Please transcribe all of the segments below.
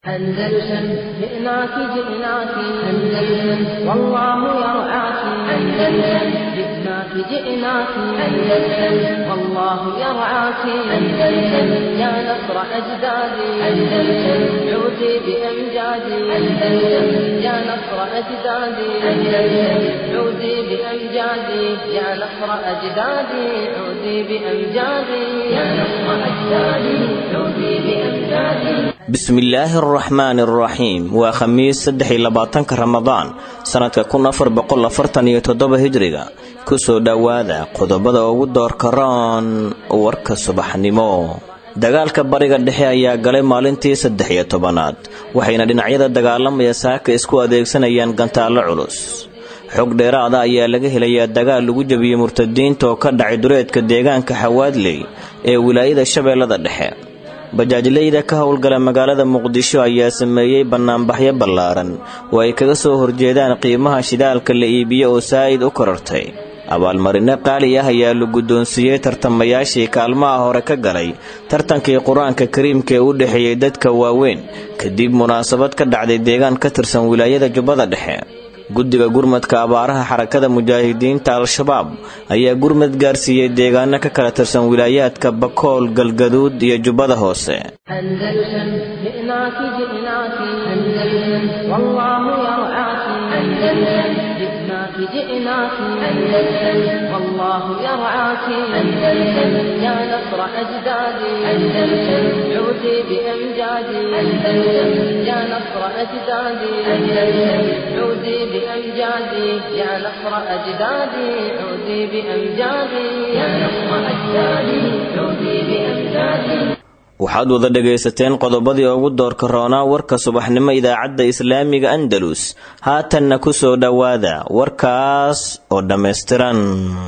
أندلسن جئناك جئناك أندلسن والله يرعاك أندلسن جئناك جئناك أندلسن والله يرعاك أندلسن يا نصر أجدادي أندلسن عودي بأمجادي أندلسن يا نصر أجدادي أندلسن عودي بأمجادي يا نصر أجدادي عودي بأمجادي يا نصر أجدادي عودي بأمجادي bismillaahi araxmaani araxiim waa khamiis saddex iyo labaatanka ramadaan sannadka kun afar boqol afartan iyo toddoba hijriga kusoo dhowaada qodobada ugu doorka roon warka subaxnimo dagaalka bariga dhexe ayaa galay maalintii saddex iyo tobanaad waxayna dhinacyada dagaalamaya saaka isku adeegsanayaan gantaallo culus xog dheeraada ayaa laga helayaa dagaal lagu jebiyey murtadiinta oo ka dhacay duleedka deegaanka xawaadley ee wilaayada shabeellada dhexe bajaajleyda ka howlgala magaalada muqdisho ayaa sameeyey bannaanbaxyo ballaaran oo ay kaga soo horjeedaan qiimaha shidaalka la iibiyo oo saa'id u korortay abaalmarino qaali ah ayaa la guddoonsiiyey tartamayaashii kaalmaha hore ka galay tartankii qur-aanka kariimka ee u dhexeeyey dadka waaweyn kadib munaasabad ka dhacday deegaan ka tirsan wilaayada jubbada dhexe guddiga gurmadka abaaraha xarakada mujaahidiinta al-shabaab ayaa gurmad gaarsiiyey deegaano ka kala tirsan wilaayaadka bakool galgaduud iyo jubbada hoose أندلسن جئناك جئناك أندلسن والله يرعاك أندلسن جئناك جئناك أندلسن والله يرعاك أندلسن يا نصر أجدادي أندلسن عودي بأمجادي أندلسن يا نصر أجدادي أندلسن عودي بأمجادي يا نصر أجدادي عودي بأمجادي يا نصر أجدادي عودي بأمجادي waxaad wada dhegaysateen qodobadii ugu doorka roonaa warka subaxnimo idaacadda islaamiga andalus haatanna ku soo dhowaada warkaas oo dhammaystiran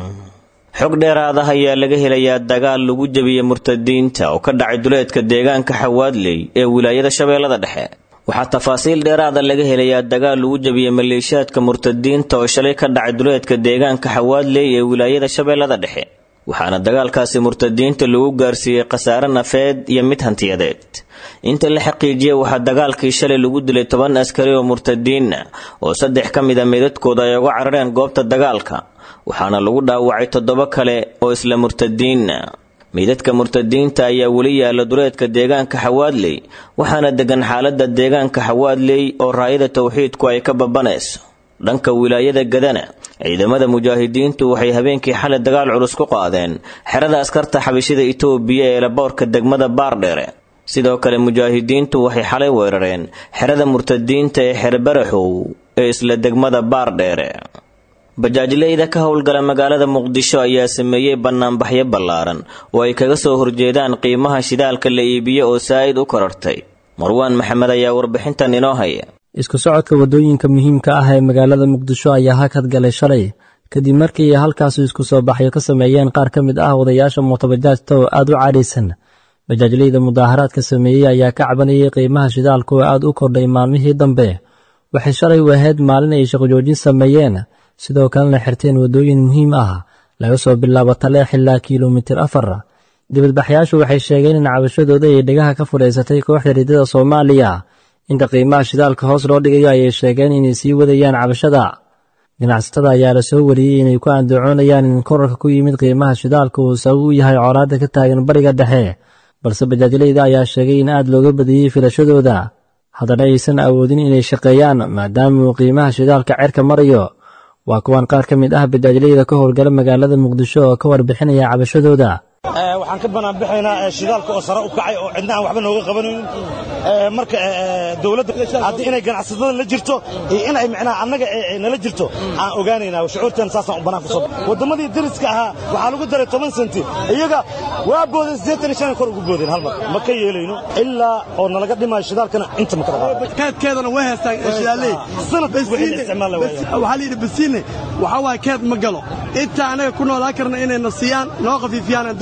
xog dheeraada ayaa laga helayaa dagaal lagu jebiyey murtadiinta oo ka dhacay duleedka deegaanka xawaadley ee wilaayada shabeellada dhexe waxaa tafaasiil dheeraada laga helayaa dagaal lagu jebiyey maleeshiyaadka murtadiinta oo shalay ka dhacay duleedka deegaanka xawaadley ee wilaayada shabeellada dhexe waxaana dagaalkaasi murtadiinta lagu gaarsiiyey khasaare nafeed iyo mid hantiyadeed inta la xaqiijiyey waxaa dagaalkii shalay lagu dilay toban askari oo murtadiinna oo saddex ka mid a meydadkooda ay uga carareen goobta dagaalka waxaana lagu dhaawacay toddoba kale oo isla murtadiinna meydadka murtadiinta ayaa weli yaala duleedka deegaanka xawaadley waxaana degan xaaladda deegaanka xawaadley oo raayada towxiidku ay ka babanayso dhanka wilaayada gadana ciidamada mujaahidiintu waxay habeenkii xalay dagaal culus ku qaadeen xerada askarta xabishida itoobiya ee laboorka degmada baardheere sidoo kale mujaahidiintu waxay xalay weerareen xerada murtadiinta ee xerbaraxow ee isla degmada baardheere bajaajleyda ka howlgala magaalada muqdisho ayaa sameeyey bannaanbaxyo ballaaran oo ay kaga soo horjeedaan qiimaha shidaalka la iibiyo oo saa'id u korortay marwaan maxamed ayaa warbixintan inoo haya isku socodka waddooyinka muhiimka ah ee magaalada muqdisho ayaa hakad galay shalay kadib markii halkaasi isku soo baxyo ka sameeyeen qaar ka mid ah wadayaasha mootobajaajta oo aad u cadhaysan bajaajleyda mudaaharaadka sameeyey ayaa ka cabanayay qiimaha shidaalka oo aad u kordhay maalmihii dambe waxay shalay wahayd maalin ay shaqojoojin sameeyeen sidoo kalena xirteen waddooyin muhiim ah laga soo bilaabo taleex ilaa kilomitir afar dibadbaxyaashu waxay sheegeen in cabashadooda ay dhegaha ka fudhaysatay kooxda riidada soomaaliya inta qiimaha shidaalka hoos loo dhigayo ayay sheegeen inay sii wadayaan cabashada ganacsatada ayaa la soo wariyey inay ku andacoonayaan in korarka ku yimid qiimaha shidaalka uu sabab u yahay colaadda ka taagan bariga dhexe balse bajaajleyda ayaa sheegay in aad looga badiyey filashadooda haddana aysan awoodin inay shaqeeyaan maadaama uu qiimaha shidaalka cerka marayo waa kuwan qaar ka mid ah bajaajleyda ka howlgala magaalada muqdisho oo ka warbixinaya cabashadooda waxaan ka banaanbixaynaa shidaalka oo sare u kacay oo cidna aan waxba nooga qabanaynin marka dowladda haddii inay ganacsatada la jirto iyo inay micnaha annaga nala jirto aan ogaanaynaa shucuurteen saasaan u bannaan ku soo wadammadii dariska ahaa waxaa lagu daray toban senti iyaga waa boodeen siddeetan iyo shan kor ugu boodeen hal mar ma ka yeelayno ilaa oo nalaga dhimayo shidaalkana inta ma kala qaado keedkeedana way haystaan shidaaley sanad wixii la isticmaal la waaya waxaa la yidhi basiine waxaa waaye keed ma galo inta anaga ku noolaan karna inayna siiyaan noo khafiifiyaan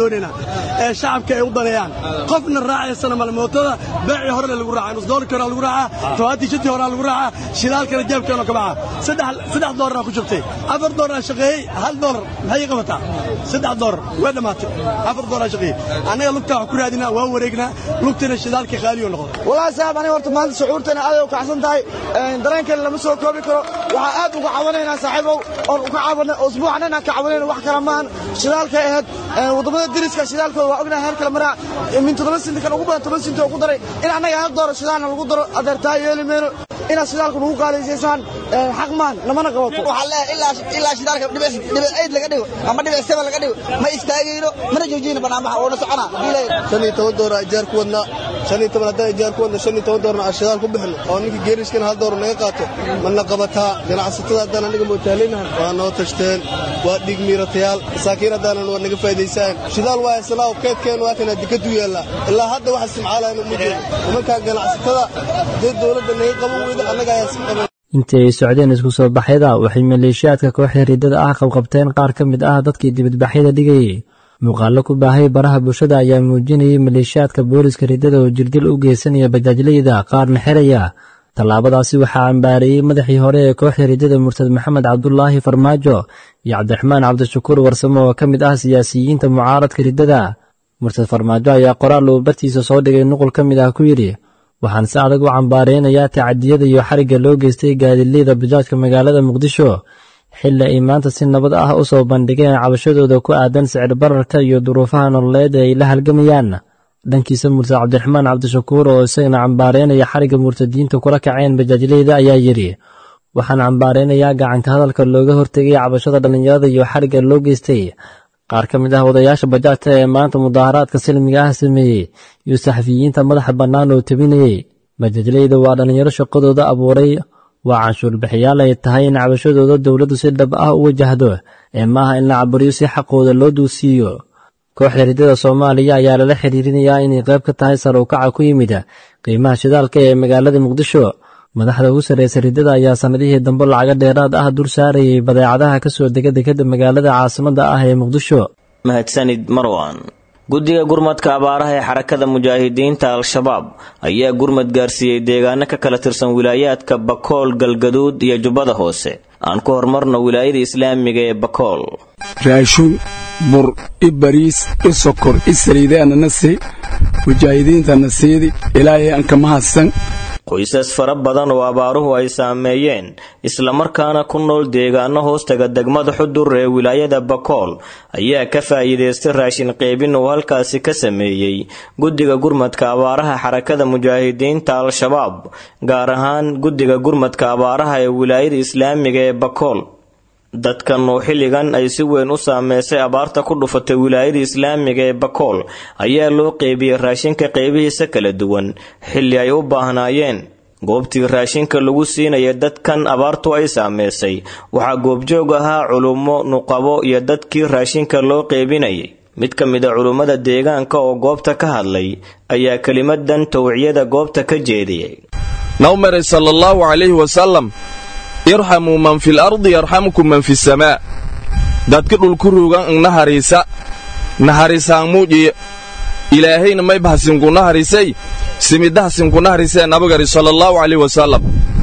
doonaynaa ee shacabka ay u daneeyaan qofna raacaysana male mootada beecii horele lagu raaca nus doolarkii horaa lagu raacaa tobaatii shantii horaa lagu raacaa shidaalkana jeebkeena ka baxa saddex saddex doolaraan ku jirtay afar doolar aan shaqeeyey hal doolar maxay ii qabataa saddex doolar way dhammaatay afar doolar aan shaqeeyey annaga lugtaa wax ku raadinaa waan wareegnaa lugtana shidaalkii qaaliyo noqon wallaahi saaxib aniga horta maanta shucuurtana aad ay u kacsan tahay dareenkeena lama soo koobi karo waxaa aad uga cawanaynaa saaxiibow oon uga cawanay usbuucan inaan ka cawanayno wax kala maahan shidaalkay ahayd waddamada deriska shidaalkooda waa ognahay heer kale maraa min toddoba sinti kan ugu badan toban sinti oo ku daray in annaga hal dooro shidaalna lagu daro adeertaa yeeli mayno inaad shidaalku nagu qaalisaysaan xaq maan namana qabato waxaa leeyahay ilaa shidaalka dhibic eyd laga dhigo ama dhibic seba laga dhigo ma istaagayno mana joojiyno barnaamaha oona soconaa shan iyo toban doora ijaar ku wadnaa shan iyo toban haddaan ijaar ku wadna shan iyo toban doorna aan shidaal ku bixino oo ninkii geeriskana hal doora naga qaato mana qabataa ganacsatada haddaan aniga mootaalinahan waa noo tashteen waa dhiig miiratayaal masaakiin haddaanan waa naga faa'idaysaan shidaal waa haysanaa oo keedkeen waa kana dikadu yaallaa ilaa hadda waxa simcaalayna uma jeedo nimankaa ganacsatada dee dowladda naga qaban weyda annaga ayaa sim qaban intii ay socdeen isku soo baxyada waxay maleeshiyaadka kooxda riddada ah qabqabteen qaar ka mid ah dadkii dibadbaxyada dhigayay muuqaallo ku baahay baraha bulshada ayaa muujinayay maleeshiyaadka booliska riddada oo jirdil u geysanaya bajaajlayda qaarna xeraya tallaabadaasi waxaa cambaareeyey madaxii hore ee kooxda riddada murtad maxamed cabdulaahi farmaajo iyo cabdiraxmaan cabdishakuur warsamo oo ka mid ah siyaasiyiinta mucaaradka riddada murtad farmaajo ayaa qoraal uu bartiisa soo dhigay nuqul ka mid ah ku yidhi waxaan si adag u cambaareynayaa tacadiyada iyo xarigga loo geystay gaadileyda bajaajka magaalada muqdisho xilli ay maanta si nabad ah u soo bandhigeen cabashadooda ku aadan sicir bararka iyo duruufaha nololeed ee ay la halgamayaan dhankiisa murtad cabdiraxmaan cabdishakuur oo isagana cambaareynaya xarigga murtadiinta kula kaceen bajaajleyda ayaa yidhi waxaan cambaareynayaa gacanka hadalka looga hortegay cabashada dhallinyarada iyo xarigga loo geystay qaar ka mid ah wadayaasha bajaajta ee maanta mudaaharaadka silmiga ah sameeyey iyo saxafiyiinta madaxa bannaan oo tebinayey bajaajleyda waa dhallinyaro shaqadooda abuuray waa canshuurbixiyaal ay tahay in cabashadooda dowladdu si dhab ah u wajahdo ee maaha in la caburiyo si xaqooda loo duusiiyo kooxda riddada soomaaliya ayaa lala xiriirinayaa inay qayb ka tahay sar u kaca ku yimid qiimaha shidaalka ee magaalada muqdisho madaxda ugu sarreysa riddada ayaa sannadihii dambe lacaga dheeraad ah dul saarayay badeecadaha ka soo dega dekadda magaalada caasimadda ah ee muqdisho mahadsanid marwan guddiga gurmadka abaaraha ee xarakada mujaahidiinta al-shabaab ayaa gurmad gaarsiiyey deegaano ka kala tirsan wilaayaadka bakool galgaduud iyo jubbada hoose aan ku horumarno wilaayada islaamiga ee bakool raashuun bur i bariis i sokor i saliidaanana sii mujaahidiintana siidi ilaahay aan ka mahadsan qoysas fara badan oo abaaruhu ay saameeyeen islamarkaana ku nool deegaano hoostaga degmada xudur ee wilaayada bakool ayaa ka faa'iidaystay raashin qeybin uu halkaasi ka sameeyey guddiga gurmadka abaaraha xarakada mujaahidiinta al-shabaab gaar ahaan guddiga gurmadka abaaraha ee wilaayada islaamiga ee bakool dadkan oo xilligan ay si weyn u saameysay abaarta ku dhufatay wilaayada islaamiga ee bakool ayaa loo qeybiyey raashinka qeybihiisa kala duwan xilli ay u baahnaayeen goobtii raashinka lagu siinaya dadkan abaartu ay saameysay waxaa goobjoog ahaa culummo nuqabo iyo dadkii raashinka loo qeybinayay mid ka mid a culummada deegaanka oo goobta ka hadlay ayaa kelimadan towciyada goobta ka jeediyey nawmare sala allahu calayhi wasalam irxamuu man fil ardi yarxamkum man fi samaa dadka dhulku ruugan ng nahariisa nahariisaan muujiye ilaahayna may bahasinku naharisay simidahasinku naharisee nabagari sallallahu calayhi wasallam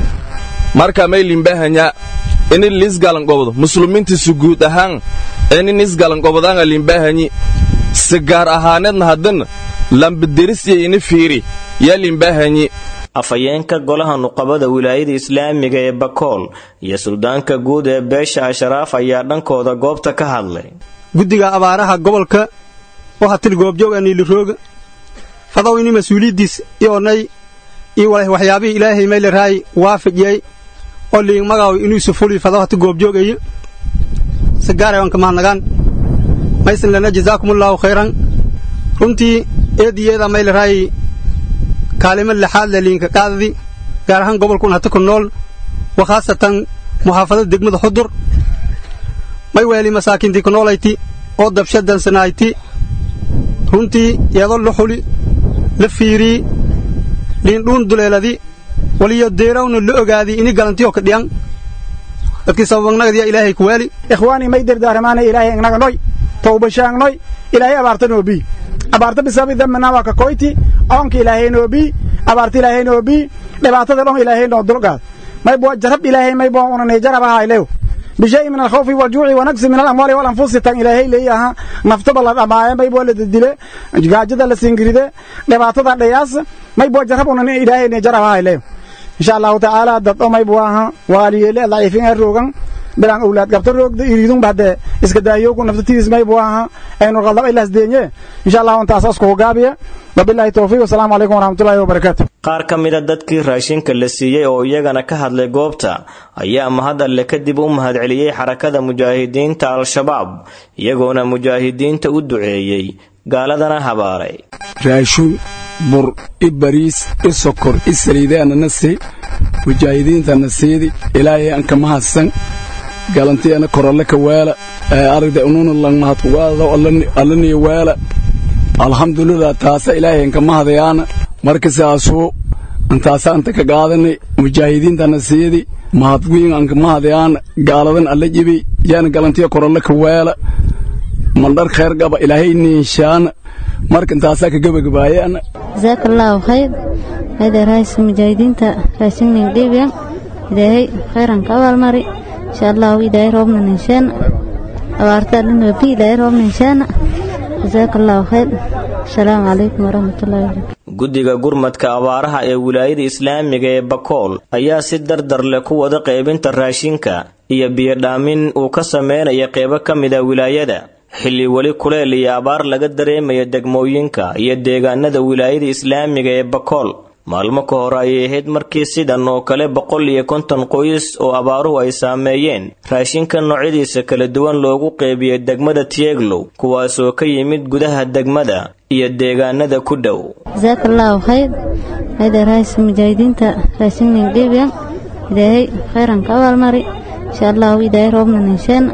marka may limbahanyaa ini lisgalangobdo muslimintisu guud ahaan ini nisgalangobodanga limbahanyi si gaar ahaaneedna haddan lambaderis iyo ini fiiri yaa limbahanyi afhayeenka golaha nuqabada wilaayada islaamiga ee bakool iyo suldaanka guud ee beesha asharaaf ayaa dhankooda goobta ka hadlay guddiga abaaraha gobolka waxaa til goobjoog aniilirooga fadow ini mas-uuliyaddiis ionay io waxyaabihii ilaahay maylaraay waafajiyay oo liing magaaw inuusu fuli fadow hati goobjoogayo si gaaray wanka mahadnagaan maysan lana jazaakumullaahu khayran runtii eediyeeda maylaraay kaalimo lixaad le liinka qaadadi gaar ahaan gobolkun hati ku nool wa khaasatan muxaafadada degmada xudur may weeli masaakiintii ku noolayti oo dabshadansanayti runtii iyadoo la xuli la fiirii liindhuun duleeladi waliyo deerawna la ogaadii ini galantiyoo ka dhiyan dadkii sababagnagadiya ilaahay ku waali ikhwaanii may dardaaramaana ilaahay ignaga noy towba shaangnoy ilaahay abaarta noobii abaarta bisababi dambina waa ka koyti oonka ilaahay noobii abaarta ilaahay noobii dhibaatada dhon ilaahay noo dulqaad maybo jarab ilaahay maybo unanay jarab ahaylew bishay min alkhawfi waljuuci wanaqsi min alamwaali walanfusi tan ilaahay leeyaha naftaba la dhamaaye maybo la didile gaajada la singiride dhibaatada dhayaas maybo jarab unan ilaahay ne jarab ahaylew insha allahu tacaala dad o maybo aha waaliyeele daciifin ee roogan bilaan owlaad qabta roogda iriidun bahde iska daayoogu naftatiis maybo aha aynu qaldaba ilaas deenye insha allahu intaas asku hogaabiya wabillahi towfiiq wasalaamu calaykum waraxmatullahi wabarakaatu qaar ka mida dadkii raashinka la siiyey oo iyagana ka hadlay goobta ayaa mahad alle kadib u mahadceliyey xarakada mujaahidiinta al-shabaab iyagoona mujaahidiinta u duceeyey gaaladana habaaray raashuun bur i bariis i sokor i saliidaanana sii mujaahidiintana siidi ilaahay anka mahadsan galantiana korolle ka waala aragda ununa lang mahadkugaado allaniyo waala alxamdulilah taasa ilaahay anka mahadayaana marka sidaasuu antaasa anta ka qaadanay mujaahidiintana siidi mahadwiin anka mahadayaana gaaladan alla jibi yaana galantiya korolle ka waala mandhar khayr qaba ilaahay niinshaana marka intaasaa ka gebagabaayana jazaaka allaahu khayr hayda raaysa mujaahidiinta raashinnin dhiibyan ilaahay khayran ka abaalmari insha allahu ilaahay roobna ninshaana abaarta dhanwabi ilaahay roobna ninshaana jazaaka allaahu khayr asalaamu calaykum waraxmatullahi wabarakatu guddiga gurmadka abaaraha ee wilaayada islaamiga ee bakool ayaa si dardar leh ku wada qaybinta raashinka iyo biyodhaamin uu ka sameynaya qeybo ka mida wilaayada xilli weli kuleel iyo abaar laga dareemaya degmooyinka iyo deegaanada wilaayada islaamiga ee bakool maalmo ka hor ayay ahayd markii sidan oo kale boqol iyo konton qoys oo abaaruhu ay saameeyeen raashinka noocyadiisa kala duwan loogu qeybiyey degmada tieglow kuwaasoo ka yimid gudaha degmada iyo deegaanada ku dhow jazaaka allaahu khayr hayda raaysa mujaahidiinta raashinnin dhiibyan ilaahay khayran ka abaalmari insha allahu ilaahay roobna ninshaana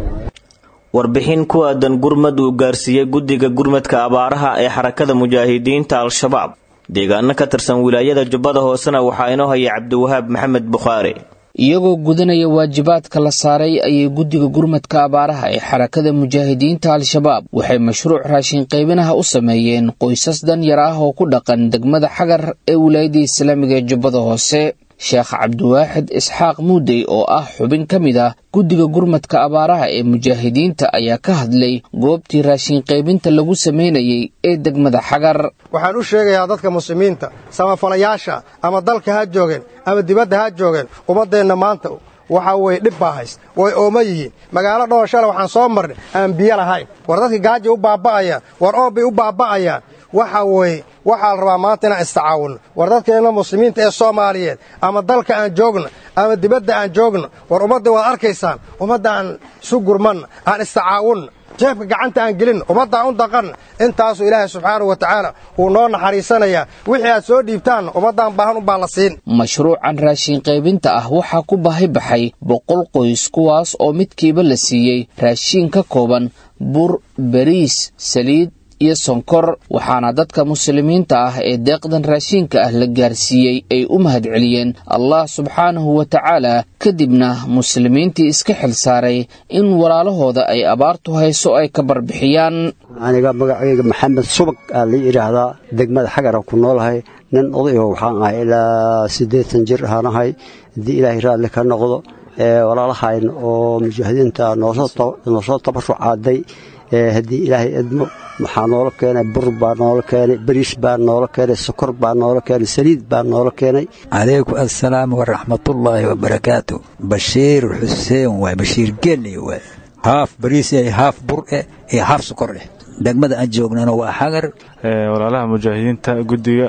warbixin ku aadan gurmad uu gaarsiiyey guddiga gurmadka abaaraha ee xarakada mujaahidiinta al-shabaab deegaano ka tirsan wilaayada jubbada hoosena waxaa inoo hayay cabdiwahaab maxamed bukhaari iyagoo gudanaya waajibaadka la saaray ayay guddiga gurmadka abaaraha ee xarakada mujaahidiinta al-shabaab waxay mashruuc raashin qaybinaha u sameeyeen qoysas danyar ah oo ku dhaqan degmada xagar ee wilaayada islaamiga ee jubbada hoose sheekh cabdiwaaxid isxaaq muudey oo ah xubin ka mid ah guddiga gurmadka abaaraha ee mujaahidiinta ayaa ka hadlay goobtii raashin qaybinta lagu samaynayey ee degmada xagar waxaan u sheegayaa dadka muslimiinta samafalayaasha ama dalka ha joogeen ama dibadda ha joogeen ummaddeenna maanta waxaa weye dhib baa hays way ooma yihiin magaalo dhowr shala waxaan soo marnay aan biyo lahayn war dadka gaaja u baaba'ayaan war oobbay u baaba'ayaan waxa weeye waxaa la rabaa maanta inaan istacaawunno war dadkeenna muslimiinta ee soomaaliyeed ama dalka aan joogno ama dibadda aan joogno war ummadda waad arkaysaan ummadda aan isu gurmanna aan istacaawunna jeebka gacanta aan gelinna ummaddaan u daqanna intaasuu ilaahay subxaanahu wa tacaala wuu noo naxariisanayaa wixii aad soo dhiibtaanna ummaddaan baahan unbaa la siin mashruucan raashin qaybinta ah waxaa ku baahi baxay boqol qoys kuwaas oo midkiiba la siiyey raashiin ka kooban bur bariis saliid iyo sonkor waxaana dadka muslimiinta ah ee deeqdan raashiinka ah la gaarsiiyey ay u mahadceliyeen allah subxaanahu wa tacaala kadibna muslimiintii iska xil saaray in walaalahooda ay abaartu hayso ay ka barbixiyaan aniga magacayga maxamed subag aa la yidhaahdaa degmada xagara ku noolahay nin odayaho waxaan ahay ilaa siddeetan jir ahaanahay haddii ilaahay raalli ka noqdo walaalahayn oo mujaahidiinta noosoo tabarucaaday haddii ilaahay edmo waxaa noola keenay bur baa noola keenay bariis baa noola keenay sokor baa noola keenay saliid baa noola keenay calaykum assalaam waraxmatullaahi wabarakaatu bashiir xuseen waay bashiir geelle waay haaf bariis eh haaf bur eh iyo haaf sokor eh degmada aan joognana waa xagar walaalaha mujaahidiinta guddiga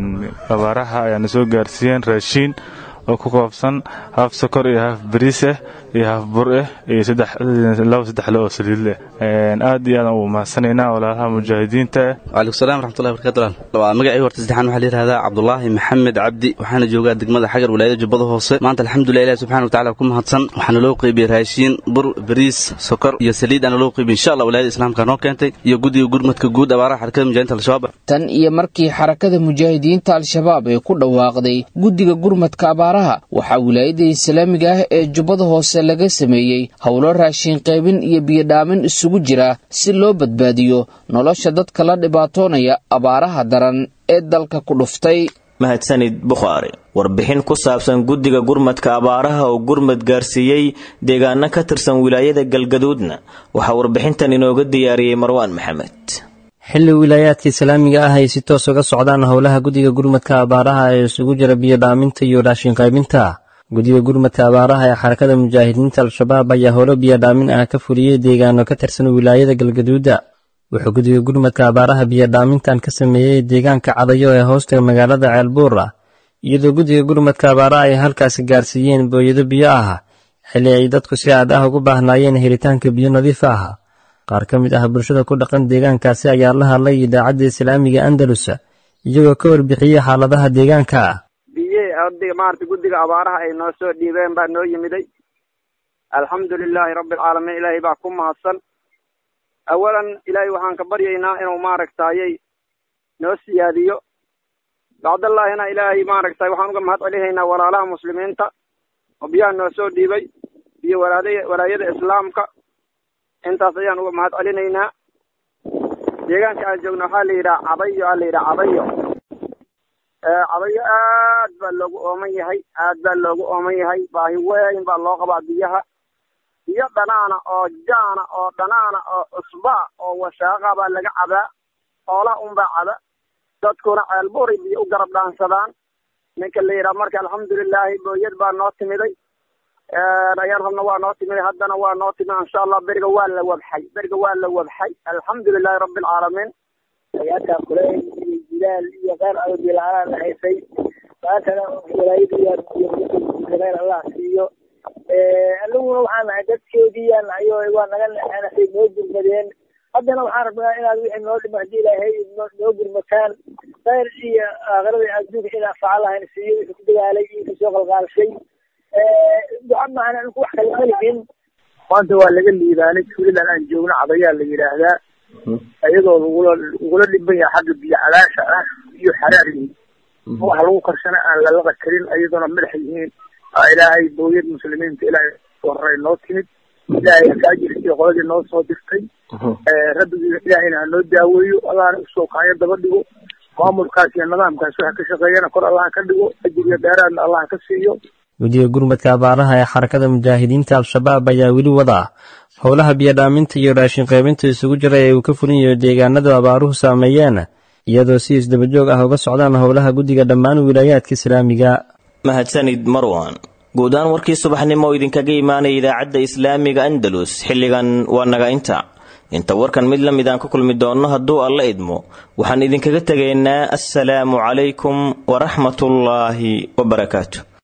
abaaraha ayaana soo gaarsiiyeen raashiin oo ku koobsan haaf sokor iyo haaf bariis ah iyo haaf bur ah iyo laba saddex le oo saliid leh aad iyo aadaan ugu mahadsanaynaa walaalaha mujaahidiinta waalaikum salam waraxmatullahi barakatu waa magacii horta saddexaan waxaa la yidhahdaa cabdulaahi maxamed cabdi waxaana joogaa degmada xagar wilaayada jubbada hoose maanta alxamdulilah ilahi subxana wa tacala ku mahadsan waxaana loo qeybiyey raashiin bur bariis sokor iyo saliid aana loo qeybiyey insha allah wilaayada islaamka noo keentay iyo guddiga gurmadka guud abaaraha xarakada mujahidinta al-shabaab tan iyo markii xarakada mujaahidiinta al-shabaab ee ku dhawaaqday guddiga gurmadka abaaraha abaaraha waxaa wilaayada islaamiga ah ee jubbada hoose laga sameeyey howlo raashin qaybin iyo biyodhaamin isugu jira si loo badbaadiyo nolosha dadka la dhibaatoonaya abaaraha daran ee dalka ku dhuftay mahadsanid bukhaari warbixin ku saabsan guddiga gurmadka abaaraha oo gurmad gaarsiiyey deegaano ka tirsan wilaayada galgaduudna waxaa warbixintan inooga diyaariyey marwaan maxamed xilli wilaayaadka islaamiga ah ay si toos uga socdaan howlaha guddiga gurmadka abaaraha ee isugu jira biyodhaaminta iyo raashin qaybinta guddiga gurmadka abaaraha ee xarakada mujaahidiinta al-shabaab ayaa howlo biyodhaamin ah ka fuliyey deegaano ka tirsan wilaayada galgaduuda wuxuu guddiga gurmadka abaaraha biyodhaamintan ka sameeyey deegaanka cadayo ee hoosta magaalada ceelbuur ah iyadoo guddiga gurmadka abaaraha ay halkaasi gaarsiiyeen booyado biyo ah xilli ay dadku si aad ah ugu baahnaayeen helitaanka biyo nadiif ah qaar ka mid ah bulshada ku dhaqan deegaankaasi ayaa la hadlay idaacadda islaamiga andalus iyagoo ka warbixiyey xaaladaha deegaanka biye odiga maarata guddiga abaaraha ay noo soo dhiibeen baa noo yimiday alxamdu lilaahi rabbi alcaalamiin ilaahay baa ku mahadsan awalan ilaahay waxaan ka baryaynaa inuu maaragtayay noo siyaadiyo bacdallaahina ilaahay maaragtay waxaan uga mahad celinaynaa walaalaha muslimiinta oo biyaha noo soo dhiibay iyo walaadaya walaayada islaamka intaas ayaan uga mahad celinaynaa deegaanka aan joogno waxaa la yidhaha cadayo aa la yidhaha cadayo cadayo aad baa loogu ooman yahay aad baa loogu ooman yahay baahi weyn baa loo qabaa biyaha biyo dhanaana oo jaana oo dhanaana oo cusbaa oo washaaqa baa laga cabaa xoolaha unbaa caba dadkuna ceelbuuray biyo u garab dhaansadaan ninka la yidhaha marka alxamdulilaahi booyad baa noo timiday ayaan rabna waa noo timiday haddana waa noo timid insha allah beriga waa la wabxay beriga waa la wabxay alxamdulilahi rabbi alcaalamiin ayaadkaa kuley iyo jilaal iyo qaar adood la-aanaan haysay maantana walaayada iyo allah siiyo aniguna waxaan nahay dadkeediiyaan nahay oo waa naga naxanasay noo gurmadeen haddana waxaan rabnaa inaad wixii noo dhima haddii ilaahay noo gurmataan khayr iyo aakhirada adduunka in anfaca lahayn siiyo wixii ku dagaalay iyo kasoo qalqaalshay duca maahan anigu wax kale malihin maanta waa laga liibaanay tuuladan aan joogno cadayaa la yidhaahdaa iyadoo lagula lagula dhiban yahay xagga biyo calaasha ah iyo xaraar yihiin wax lagu karsana aan lalaqa karin iyadoona madax yihiin ilaahay booyad muslimiinta ilaahay horay noo timid ilaahay akaajirkii qoladii noo soo dirtay rabbigiina ilaahayna ha noo daaweeyo allahna usoo kaayo daba dhigo maamulkaas iyo nidaamkaas waxa ka shaqeeyana kor allah ka dhigo ajiriyo dheeraadna allah ka siiyo guddiga gurmadka abaaraha ee xarakada mujaahidiinta al-shabaab ayaa weli wada howlaha biyodhaaminta iyo raashin qaybinta isugu jira ee uu ka fulinayo deegaanadu abaaruhu saameeyeen iyadoo si isdabajoog ah uga socdaan howlaha guddiga dhammaan wilaayaadka islaamiga mahadsanid marwan guud ahaan warkii subaxnimo oo idinkaga imaanaya idaacadda islaamiga andalus xilligan waa naga inta inta warkan mid la mid aan ka kulmi doonno hadduu alla idmo waxaan idinkaga tegaynaa assalaamu calaykum waraxmatullaahi wabarakaatu